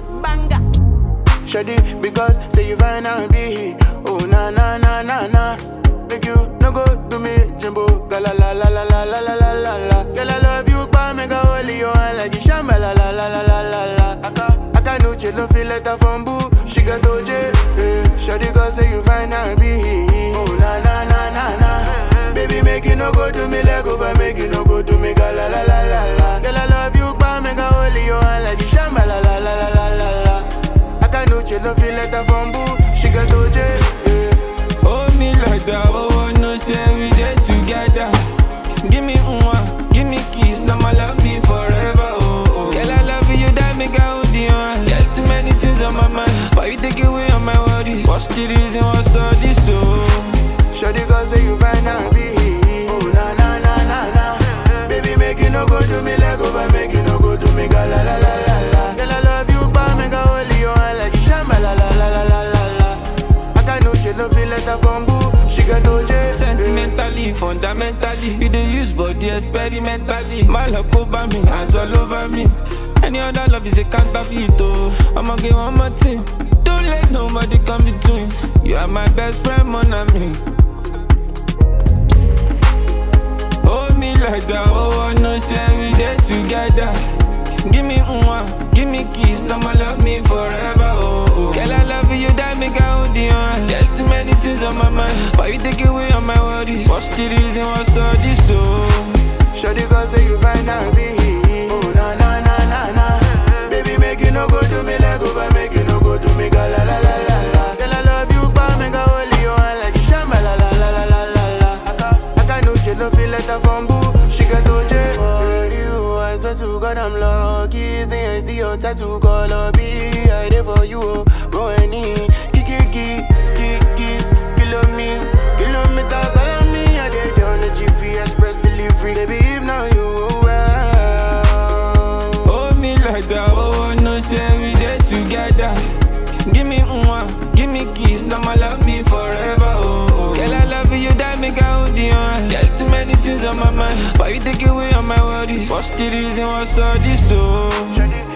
Banga. Shoddy, because say you fine and be Oh na na na na na Make you no go do me jumbo Gala la la la la la la la la la Girl I love you but make a holy you and like you shamba la la la la la la la Aka, aka no chill don't feel like a bamboo She got OJ eh. Shoddy cause say you fine and be Oh na na na na na Baby make you no go do me like over Make you no go do me gala la la la la Girl I love you but make a holy you and like you shamba la la la la la la la Akanuche no feel like a bamboo. She got OJ. Yeah. Hold me like that, oh, I know say we there together. Give me one, give me kiss, I'ma love you forever, oh, oh. Girl, I love you, that make I hold you on. There's too many things on my mind, but you take away all my worries. What's the reason, what's all this, oh? Shawty cause say you fine and be. Oh na na na na na. Baby make you no go do me like over, make you no go do me ga la la la la la. Girl I love you, but make a holy you and like you shamba la la la la la la la. Akanuche no feel like a bamboo. She got OJ. yeah. Sentimentally, fundamentally, you dey use body experimentally. My love over me, hands all over me. Any other love is a counterfeit, oh. I'ma get one more thing. Don't let nobody come between. You are my best friend, mon ami. Hold me like that, oh, I know say we there together. Give me one, give me kiss, I'ma love me forever, oh, oh. Girl, I love you, that make I hold you on. There's too many things on my mind, but you take away all my worries. What's the reason, what's all this, oh? Shawty cause say you fine and be. Oh na na na na na. Baby make you no go do me like over, make you no go do me ga la la la la la. Girl I love you, but make a holy you and like you shamba la la la la la la la. Aka aka no chill no feel like a bamboo. She got OJ. For you, I swear to God I'm lucky. Say I see your tattoo color be. I there for you, oh. go any. Kiki kiki kiki kilo me, kilometer follow me. I did on the GPS press delivery. Baby if now you well. Hold me like that, oh, I know say we there together. Give me one, give me kiss, I'ma love me forever, oh, oh. Girl, I love you, that make I hold you on. There's too many things on my mind, but you take away all my worries. What's the reason, what's all this, oh? Shawty